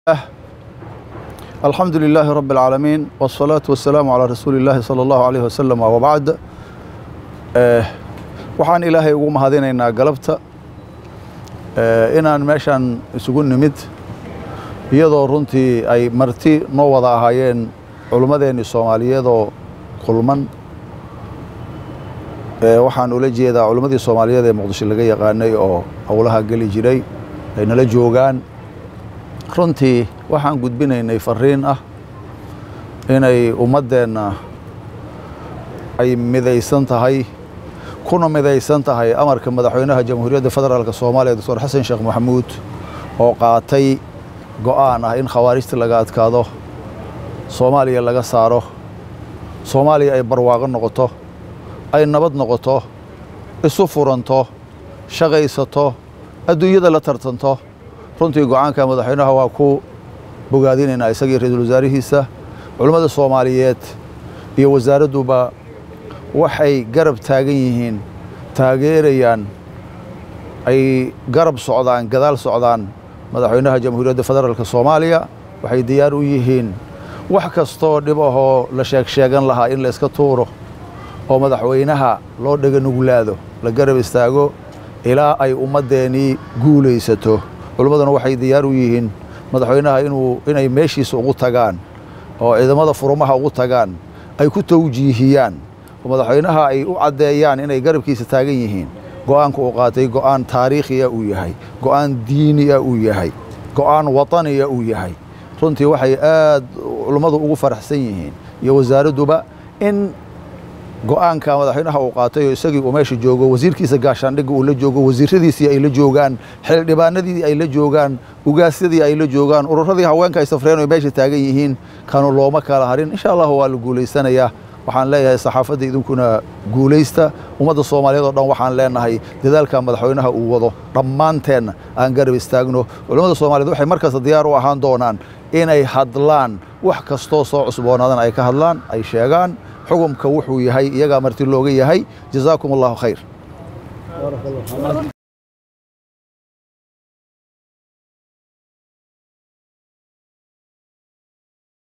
الحمد لله رب العالمين والصلاة والسلام على رسول الله صلى الله عليه وسلم وبعد waxaan ilaahay ugu mahadinaynaa galabta inaan meeshan isugu nimid iyadoo runtii ay marti noo wada ahaayeen culummadeennii soomaaliyeedoo kulman waxaan ula jeedaa culummadii soomaaliyeed ee muqdisho laga yaqaanay oo howlaha geli jiray ay nala joogaan runtii waxaan gudbinaynay fariin ah inay ummaddeenna ay midaysan tahay kuna midaysan tahay amarka madaxweynaha jamhuuriyadda federaalk soomaaliya doctor xasan sheekh maxamuud oo qaatay go'aan ah in khawaarijta laga adkaado soomaaliya laga saaro soomaaliya ay barwaaqo noqoto ay nabad noqoto isu furanto shaqaysato adduunyada la tartanto runtii go'aanka madaxweynaha waa ku bogaadinaynaa isagii ra-iisul wasaarihiisa culummada soomaaliyeed iyo wasaaradduba waxay garab taagan yihiin taageerayaan ay garab socdaan gadaal socdaan madaxweynaha jamhuuriyadda federaalk soomaaliya waxay diyaar u yihiin wax kastoo dhib ahoo la sheeg sheegan lahaa in la iska tuuro oo madaxweynaha loo dhega nuglaado la garab istaago ilaa ay ummaddeenii guulaysato culimmaduna waxay diyaar u yihiin madaxweynaha inuu inay meeshiisa ugu tagaan oo ciidamada furumaha ugu tagaan ay ku tawjiihiyaan oo madaxweynaha ay u caddeeyaan inay garabkiisa taagan yihiin go'aanka uu qaatay go'aan taariikhiya uu yahay go'aan diiniya uu yahay go'aan wataniya uu yahay runtii waxay aad culummadu ugu faraxsan yihiin iyo wasaaradduba in go'aanka madaxweynaha uu qaatay oo isagii uu meesha joogo wasiirkiisa gaashaandhigga uu la joogo wasiiradiisii ay la joogaan xildhibaanadii ay la joogaan ugaasyadii ay la joogaan ururadii haweenka ay safreen oo meesha taagan yihiin kanu looma kala harin insha allahu waa la guulaysanayaa waxaan leeyahay saxaafadda idinkuna guulaysta ummadda soomaaliyeed oo dhan waxaan leenahay dadaalka madaxweynaha uu wado dhammaanteenna aan garab istaagno culammada soomaaliyeed waxay markasta diyaar u ahaan doonaan inay hadlaan wax kastoo soo cusboonaadan ay ka hadlaan ay sheegaan xukumka wuxuu yahay iyagaa marti looga yahay jazaakum allahu khayr